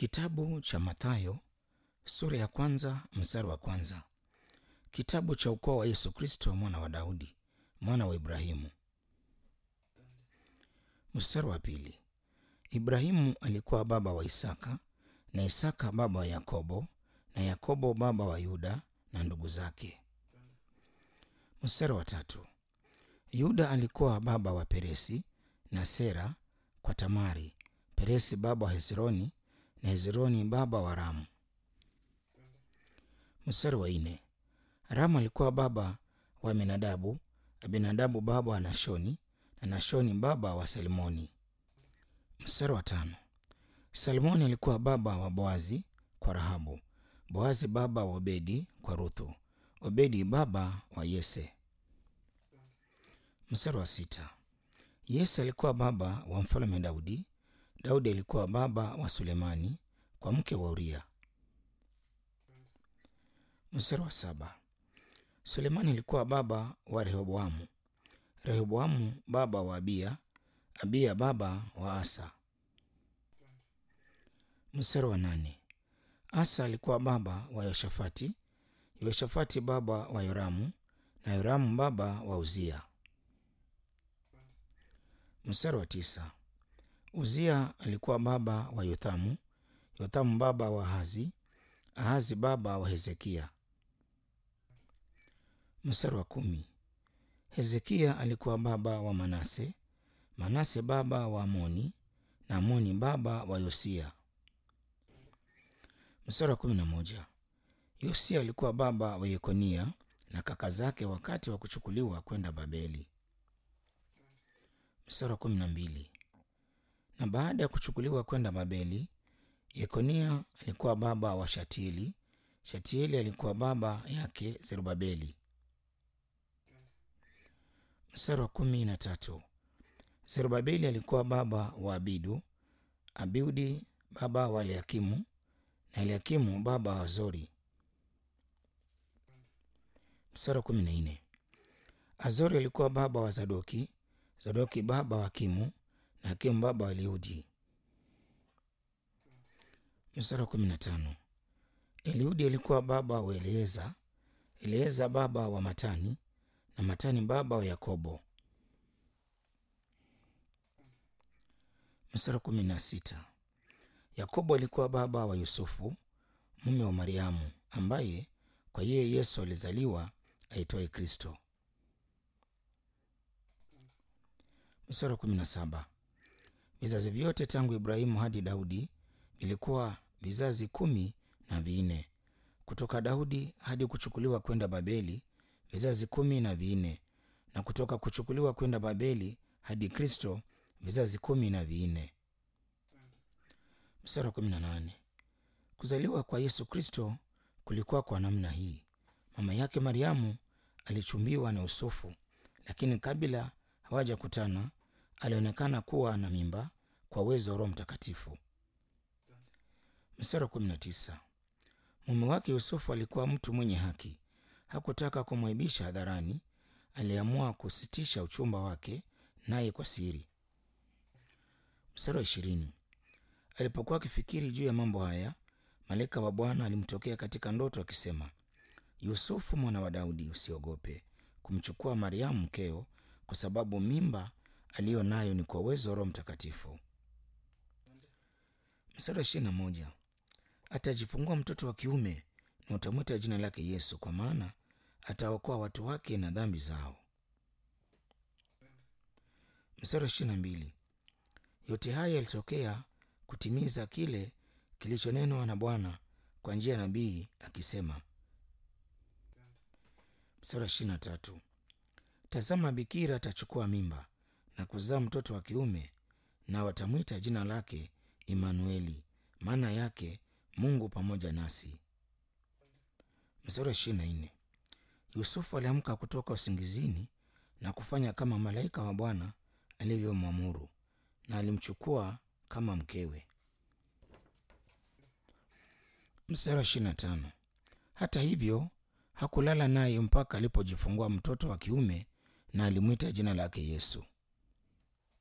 Kitabu cha Mathayo sura ya kwanza mstari wa kwanza. Kitabu cha ukoo wa Yesu Kristo mwana wa Daudi mwana wa Ibrahimu. Mstari wa pili. Ibrahimu alikuwa baba wa Isaka na Isaka baba wa Yakobo na Yakobo baba wa Yuda na ndugu zake. Mstari wa tatu. Yuda alikuwa baba wa Peresi na Sera kwa Tamari, Peresi baba wa Hezroni na Hezroni baba wa Ramu. Mstari wa nne. Ramu alikuwa baba wa Aminadabu, Aminadabu baba wa Nashoni na Nashoni baba wa Salmoni. Mstari wa tano. Salmoni alikuwa baba wa Boazi kwa Rahabu, Boazi baba wa Obedi kwa Ruthu, Obedi baba wa Yese. Mstari wa sita. Yese alikuwa baba wa mfalme Daudi, Daudi alikuwa baba wa Sulemani kwa mke wa Uria. Mstari wa saba. Sulemani alikuwa baba wa Rehoboamu, Rehoboamu baba wa Abiya, Abiya baba wa Asa. Mstari wa nane. Asa alikuwa baba wa Yoshafati, Yoshafati baba wa Yoramu na Yoramu baba wa Uzia. Mstari wa tisa. Uzia alikuwa baba wa Yothamu, Yothamu baba wa Ahazi, Ahazi baba wa Hezekia. Mstari wa kumi. Hezekia alikuwa baba wa Manase, Manase baba wa Amoni na Amoni baba wa Yosia. Mstari wa kumi na moja. Yosia alikuwa baba wa Yekonia na kaka zake wakati wa kuchukuliwa kwenda Babeli. Mstari wa kumi na mbili. Na baada ya kuchukuliwa kwenda Babeli, Yekonia alikuwa baba wa Shatieli, Shatieli alikuwa baba yake Zerubabeli. Mstari wa kumi na tatu. Zerubabeli alikuwa baba wa Abidu, Abiudi baba wa Eliakimu na Eliakimu baba wa Azori. Mstari wa kumi na nne. Azori alikuwa baba wa Zadoki, Zadoki baba wa Akimu na Akimu baba wa Eliudi. Mstari wa kumi na tano. Eliudi alikuwa baba wa Eleeza, Eleeza baba wa Matani na Matani baba wa Yakobo. Mstari wa kumi na sita. Yakobo alikuwa baba wa Yusufu mume wa Mariamu, ambaye kwa yeye Yesu alizaliwa aitwaye Kristo. Mstari wa kumi na saba. Vizazi vyote tangu Ibrahimu hadi Daudi vilikuwa vizazi kumi na vinne. Kutoka Daudi hadi kuchukuliwa kwenda Babeli vizazi kumi na vinne, na kutoka kuchukuliwa kwenda Babeli hadi Kristo vizazi kumi na vinne. Mstari wa kumi na nane. Kuzaliwa kwa Yesu Kristo kulikuwa kwa namna hii: mama yake Mariamu alichumbiwa na Yusufu, lakini kabla hawajakutana alionekana kuwa na mimba kwa uwezo wa Roho Mtakatifu. Mstari wa kumi na tisa. Mume wake Yusufu alikuwa mtu mwenye haki, hakutaka kumwaibisha hadharani. Aliamua kusitisha uchumba wake naye kwa siri. Mstari wa ishirini. Alipokuwa akifikiri juu ya mambo haya, malaika wa Bwana alimtokea katika ndoto akisema, Yusufu mwana wa Daudi, usiogope kumchukua Mariamu mkeo, kwa sababu mimba aliyo nayo ni kwa uwezo wa Roho Mtakatifu. Mstari wa ishirini na moja. Atajifungua mtoto wa kiume na utamwita jina lake Yesu, kwa maana ataokoa watu wake na dhambi zao. Mstari wa ishirini na mbili. Yote haya yalitokea kutimiza kile kilichonenwa na Bwana kwa njia ya nabii akisema. Mstari wa ishirini na tatu. Tazama, bikira atachukua mimba na kuzaa mtoto wa kiume, na watamwita jina lake Imanueli, maana yake Mungu pamoja nasi. Mstari wa ishirini na nne. Yusufu aliamka kutoka usingizini na kufanya kama malaika wa Bwana alivyomwamuru, na alimchukua kama mkewe. Mstari wa ishirini na tano. Hata hivyo hakulala naye mpaka alipojifungua mtoto wa kiume, na alimwita jina lake Yesu.